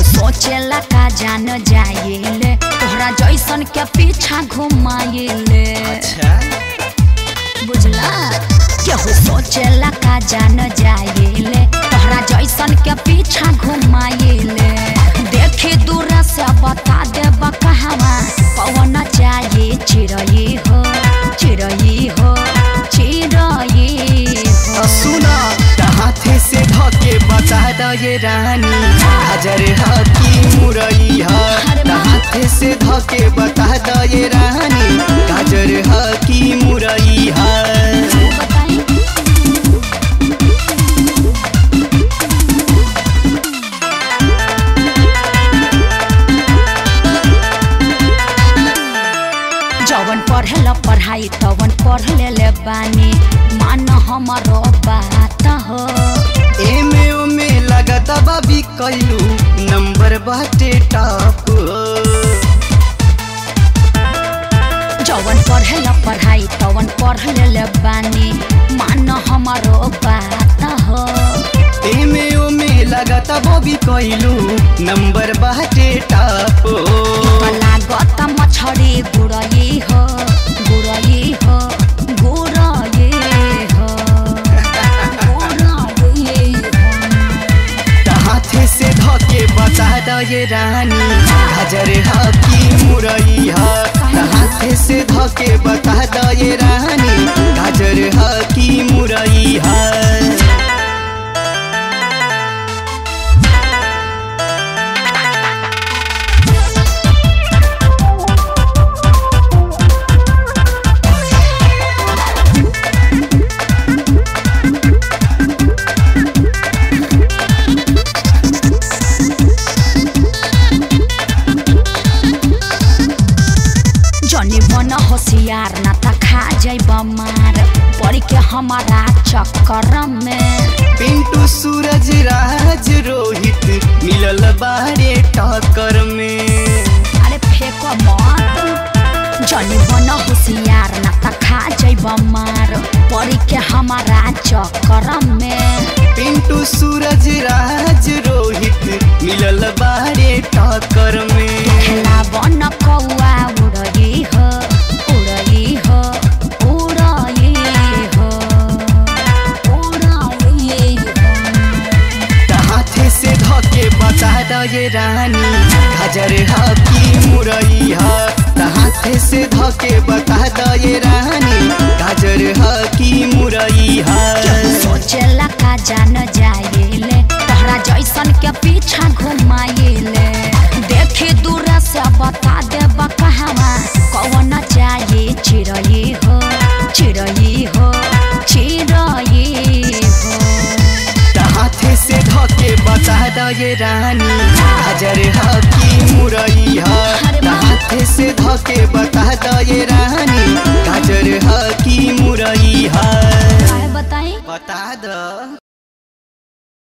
सोचेला का जान जाइले तोहरा जैसन के पीछा घुमाइले अच्छा बुझला केहू सोचेला का जान जाइले तोहरा जैसन के पीछा घुमाइले देखी दूर से बता देब कहवा पवन चाहिए चिड़ई हो चिड़ई हो चिड़ई हो सुना हाथे से धके बता द ये रानी हाजर हकी मुरई ह अरे वाह। हाथे से धके बता द ये रानी गाजर हकी मुरई ह बताई जवन पढ़ेला पढ़ाई तवन पढ़ लेले बानी मान हमरो बात हो एमे ओमे लगत बाबी कैलू नंबर बाटे टॉप जवन पढ़ेला पढ़ाई तवन पढ़ लेले बानी मान हमरो बात हो एमे ओमे लगत बाबी कैलू नंबर बाटे टॉप लागत मछरी गुड़ई हो गुड़ई हो गुड़ई हो गुड़ई हो हाथे से धके बता द ये रानी गाजर हकी मुरई ह हाथे से धके बता द ये रानी गाजर हकी मुरई ह जनी बन होशियार ना त खा जाइब मार पड़ के हमारा चक्कर में पिंटू सूरज राज रोहित मिलल बारे टक्कर में अरे फेंको मत जनी बन होशियार ना त खा जाइब मार पड़ के हमारा चक्कर में पिंटू सूरज राज रोहित मिलल बारे टक्कर में खेला बन कौआ उड़ई हो उड़ई हो उड़ई हो उड़ई हो हाथे से धके बता द ये रानी गाजर हकी मुरई ह हाथे से धके बता द ये रानी गाजर हकी मुरई ह सोचेला का जान जाइले तोहरा जैसन के पीछा घुमाइले देखी दूर से बता देब कहवा कौन चाहिए चिड़ई हो चिड़ई हो चिड़ई हो हाथे से धके बता द ये रानी गाजर हकी मुरई ह अरे वाह। हाथे से धके बता द ये रानी गाजर हकी मुरई ह काहे बताई बता द